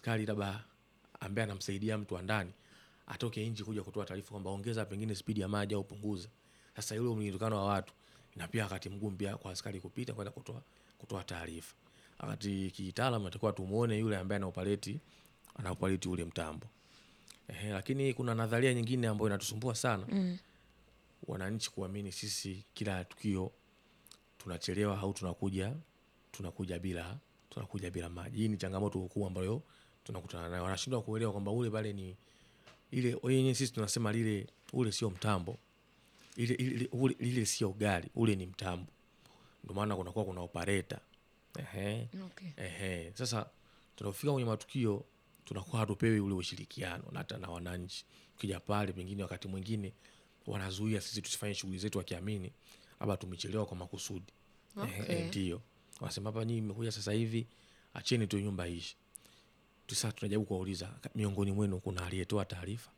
askari labda ambaye anamsaidia mtu wa ndani atoke nje kuja kutoa taarifa kwamba ongeza pengine spidi ya maji au punguza. Sasa yule mlindikano wa watu na pia wakati mgumu pia kwa askari kupita kwenda kutoa kutoa taarifa. Wakati kitaalamu natakiwa tumuone yule ambaye anaoperate anaoperate ule mtambo. Ehe, lakini kuna nadharia nyingine ambayo inatusumbua sana Mm. wananchi kuamini sisi kila tukio tunachelewa au tunakuja tunakuja bila tunakuja bila maji. Hii ni changamoto kubwa ambayo tunakutana nayo. Wanashindwa kuelewa kwamba ule pale ni ile wenyewe sisi tunasema lile ule sio mtambo. Ile ile ule lile sio gari, ule ni mtambo. Ndio maana kunakuwa kuna operator. Ehe. Okay. Ehe. Sasa tunapofika kwenye matukio tunakuwa hatupewi ule ushirikiano na hata na wananchi. Ukija pale pengine wakati mwingine wanazuia sisi tusifanye shughuli zetu wakiamini labda tumechelewa kwa makusudi. Ehe, Okay. ndio. Wanasema hapa nyinyi mmekuja sasa hivi acheni tu nyumba iishe. Tu Sasa tunajaribu kuwauliza ka- miongoni mwenu kuna aliyetoa taarifa?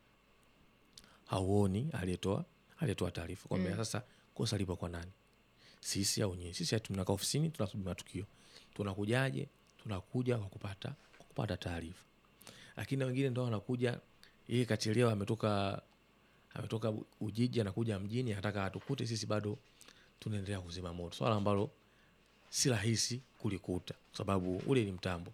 Hauoni aliyetoa aliyetoa taarifa. Kwamba sasa kosa lipo kwa nani? Sisi au nyinyi? Sisi tunakaa ofisini tunasubiri matukio. Tunakujaje? Tunakuja kwa kupata kwa kupata taarifa. Lakini wengine ndo wanakuja yeye kachelewa ametoka ametoka U- Ujiji anakuja mjini anataka atukute sisi bado tunaendelea kuzima moto. Swala ambalo si rahisi kulikuta kwa sababu ule ni mtambo.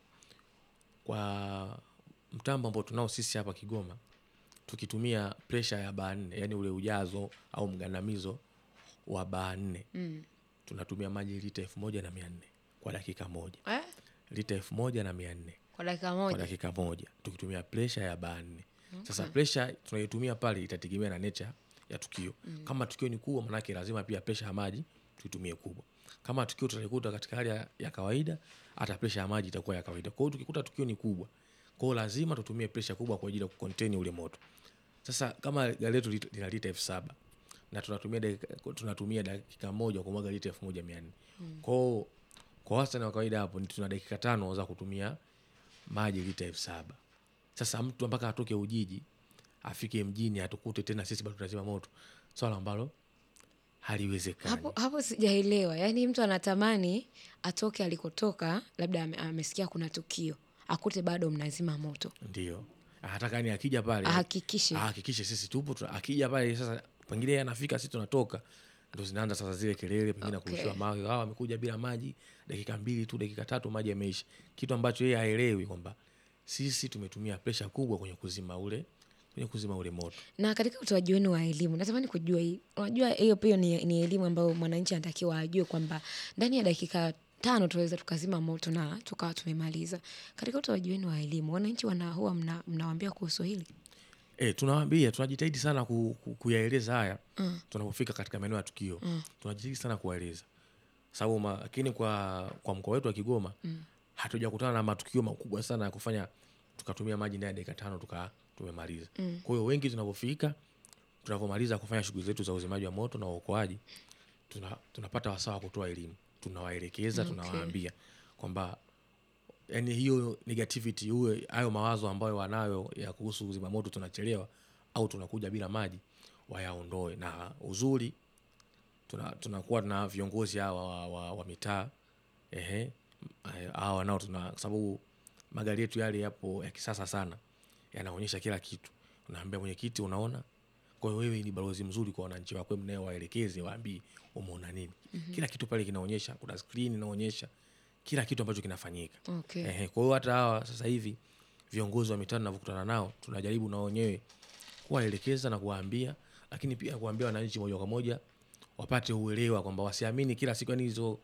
Kwa mtambo ambao tunao sisi hapa Kigoma tukitumia presha ya baa nne, yani ule ujazo au mgandamizo wa baa nne Mm. tunatumia maji lita elfu moja na mia nne kwa dakika moja. Eh? Lita elfu moja na mia nne Kwa dakika kwa moja. dakika moja tukitumia presha ya baa nne. Sasa presha tunaitumia pale itategemea na nature ya tukio. Kama tukio ni kubwa, manake lazima pia presha ya maji tuitumie kubwa. Kama tukio tutalikuta katika hali ya, ya kawaida, hata presha ya maji itakuwa ya kawaida. Kwa hiyo tukikuta tukio ni kubwa, kwa hiyo lazima tutumie presha kubwa kwa ajili ya kucontain ule moto. Sasa kama gari letu lit- lina lita elfu saba na tunatumia dakika, tunatumia dakika moja kumwaga lita elfu moja mia nne kwa hiyo kwa wastani wa kawaida hapo ni tuna dakika tano za kutumia maji lita elfu saba sasa mtu mpaka atoke Ujiji afike mjini atukute tena sisi bado tunazima moto, swala ambalo haliwezekani. Hapo, hapo sijaelewa. Yaani mtu anatamani atoke alikotoka, labda ame, amesikia kuna tukio, akute bado mnazima moto, Ndio anataka ni akija pale ahakikishe. ahakikishe sisi tupo. tuna- Akija pale sasa, pengine yeye anafika, sisi tunatoka, ndo zinaanza sasa zile kelele, pengine Okay. kurushiwa mawe, hao wamekuja bila maji, dakika mbili tu, dakika tatu maji yameisha, kitu ambacho yeye haelewi kwamba sisi tumetumia presha kubwa kwenye kuzima ule kwenye kuzima ule moto. Na katika utoaji wenu wa elimu, natamani kujua hii, unajua hiyo pia ni, ni elimu ambayo mwananchi anatakiwa ajue kwamba ndani ya dakika tano tunaweza tukazima moto na tukawa tumemaliza. Katika utoaji wenu wa elimu, wananchi wana huwa mna, mnawaambia kuhusu hili? E, tunawaambia tunajitahidi sana ku, ku, kuyaeleza haya Mm. tunapofika katika maeneo ya tukio Mm. tunajitahidi sana kuwaeleza sababu ma- lakini kwa, kwa mkoa wetu wa Kigoma Mm. hatujakutana na matukio makubwa sana ya kufanya tukatumia maji ndani ya dakika tano tuka tumemaliza. Mm. Kwa hiyo wengi tunapofika tunapomaliza kufanya shughuli zetu za uzimaji wa moto na uokoaji tuna, tunapata wasaa wa kutoa elimu, tunawaelekeza, Okay. tunawaambia kwamba yani hiyo negativity uwe hayo mawazo ambayo wanayo ya kuhusu uzima moto tunachelewa au tunakuja bila maji wayaondoe, na uzuri tuna, tunakuwa na viongozi hawa wa, wa, wa mitaa ehe, eh, hawa nao tuna kwa sababu magari yetu yale yapo ya kisasa sana, yanaonyesha kila kitu. Unaambia mwenyekiti, unaona. Kwa hiyo wewe ni balozi mzuri kwa wananchi wako, mnaye waelekeze, waambie umeona nini. Kila kitu pale kinaonyesha, kuna screen inaonyesha kila kitu ambacho kinafanyika. Okay. Ehe, kwa hiyo hata hawa sasa hivi viongozi wa mitaa tunavyokutana nao tunajaribu na wenyewe kuwaelekeza na kuwaambia, lakini pia kuwaambia wananchi moja kwa moja wapate uelewa kwamba wasiamini kila siku, yani hizo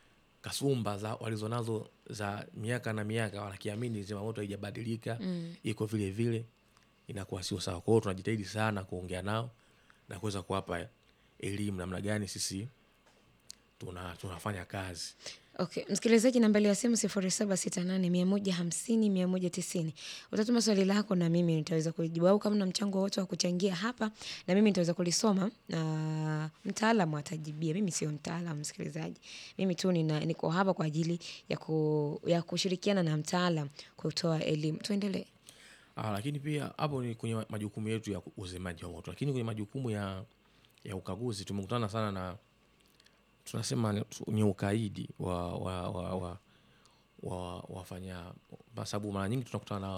kasumba za walizonazo za miaka na miaka, wanakiamini zimamoto haijabadilika Mm. iko vile vile, inakuwa sio sawa. Kwa hiyo tunajitahidi sana kuongea nao na kuweza kuwapa elimu namna gani sisi tuna, tunafanya kazi. Okay, msikilizaji, nambari ya simu sifuri saba sita nane mia moja hamsini mia moja tisini. Utatuma swali lako na mimi nitaweza kulijibu, au kama na mchango wote wa kuchangia hapa na mimi nitaweza kulisoma na mtaalamu atajibia. Mimi sio mtaalamu msikilizaji, mimi tu nina, niko hapa kwa ajili ya, ku, ya kushirikiana na mtaalam kutoa elimu. Tuendelee. Ah, lakini pia hapo ni kwenye majukumu yetu ya uzimaji wa moto, lakini kwenye majukumu ya, ya ukaguzi tumekutana sana na tunasema ni- ni ukaidi wa wa wa wa wa wafanya, kwa sababu mara nyingi tunakutana na